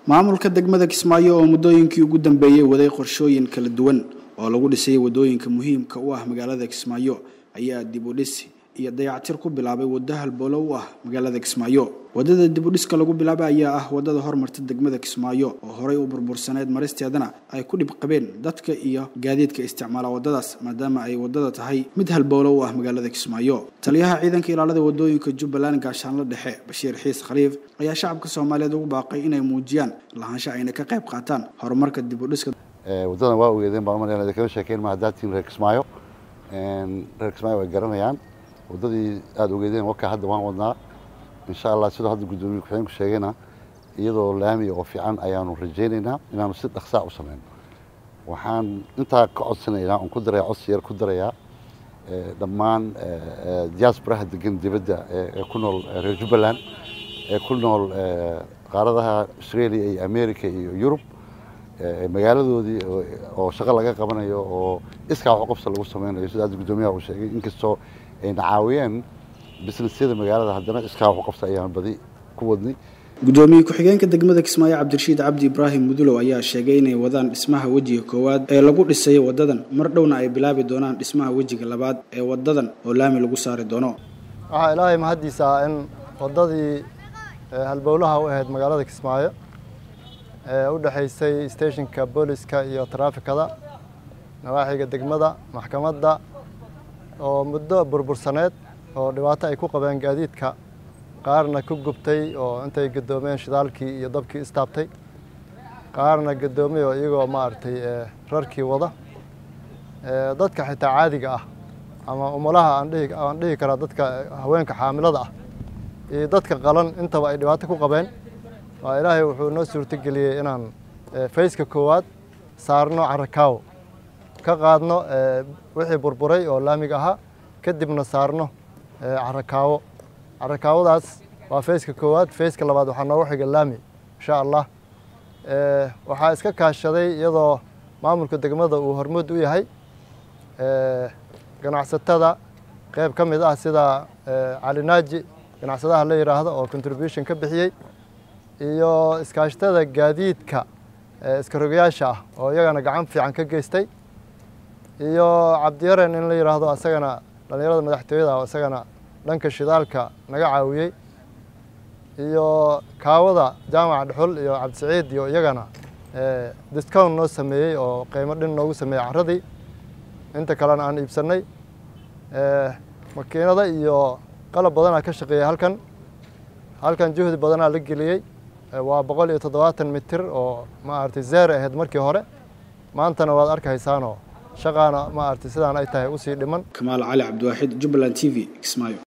maamulka degmada kismaayo oo muddooyinkii ugu dambeeyey waday qorshooyin kala duwan oo lagu dhisay waddooyinka muhiimka u ah magaalada kismaayo ayaa dib u dhis iyo dayactir ku bilaabay waddo halbowlo u ah magaalada kismaayo waddada dib u dhiska lagu bilaabay ayaa ah waddada hormarta degmada kismaayo oo horey u burbursaneyd maristeedana ay ku dhib qabeen dadka iyo gaadiidka isticmaala waddadaas maadaama ay waddada tahay mid halbowlo u ah magaalada kismaayo taliyaha ciidanka ilaalada waddooyinka jubbaland gaashaanlo dhexe bashiir xiis khaliif ayaa shacabka soomaaliyeed ugu baaqay inay muujiyaan lahaansho ayna ka qayb qaataan horumarka dib u dhiska waddadan waa ogeedeen baan umaleyna idin kala sheekeyn ma haddaad tihiin reer kismaayo reer kismaayo way garanayaan waddadii aada ogeedeen wakaa hadda waan wadnaa insha allah sidoo hadda guddoomiye ku-xigeenku sheegayna iyadoo laamiya oo fiican ayaanu rajaynaynaa inaanu si dhaqsaa u samayno waxaan intaa ka codsanaynaa oon ku daraya codsi yar ku darayaa dhammaan diasporaha degan dibadda ee ku nool reer jubbaland ee ku nool qaaradaha australia iyo america iyo yurub magaaladoodii oo shaqo laga qabanayo oo iskaa wax qabsa lagu samaynayo sida hadda guddoomiyaha uu sheegay inkastoo ayna caawiyeen businessyada magaalada haddana iskaa wax qabsa ayaan badi ku wadnay guddoomiye ku-xigeenka degmada kismaayo cabdirashiid cabdi ibraahim mudulow ayaa sheegay inay wadaan dhismaha wejiga koowaad ee lagu dhisayo waddadan mar dhowna ay bilaabi doonaan dhismaha wejiga labaad ee waddadan oo laami lagu saari doono waxaa ilaahay mahaddiisa ah in waddadii halbowlaha u ahayd magaalada kismaayo ee u dhexaysay stationka booliska iyo taraafikada nawaaxiga degmada maxkamadda oo muddo burbursaneed oo dhibaato ay ku qabeen gaadiidka qaarna ku gubtay oo intay gadoomeen shidaalkii iyo dabkii istaabtay qaarna gadoomay oo iyagoo maaragtay rarkii wada dadka xitaa caadiga ah ama umulaha aan dhihi aan dhihi karaa dadka haweenka xaamilada ah iyo dadka qalan intaba ay dhibaato ku qabeen waa ilaahay wuxuu noo suurtogeliyey inaan fayska koowaad saarno carakaawo ka qaadno wixii burburay oo laamiga ahaa kadibna saarno carakaawo carakaawadaas waa fayska koowaad fayska labaad waxaa noogu xiga laami insha allah waxaa iska kaashaday iyadoo maamulka degmada uu hormuud u yahay ganacsatada qeyb ka mid ah sida calinaaji ganacsadaha la yidhaahdo oo contribution ka bixiyey iyo iskaashatada gaadiidka iskarogayaasha ah oo iyagana gacan fiican ka geystay iyo cabdiyaren in la yidhaahdo asagana dhallinyarada madaxtooyada oo isagana dhanka shidaalka naga caawiyey iyo kaawada jaamaca dhexul iyo cabdisaciid iyo iyagana discount noo sameeyey oo qiimo dhin noogu sameeyey caradii inta kalena aan iibsanay makiinada iyo qalab badanaa ka shaqeeyey halkan halkan juhdi badanaa la geliyey waa boqol iyo toddobaatan mitir oo maaragtay zeer ahayd markii hore maantana waad arkaysaanoo shaqaana maaragtay sidaan ay tahay usii dhiman kamaal cali cabdiwaaxid jubbaland t v kismaayo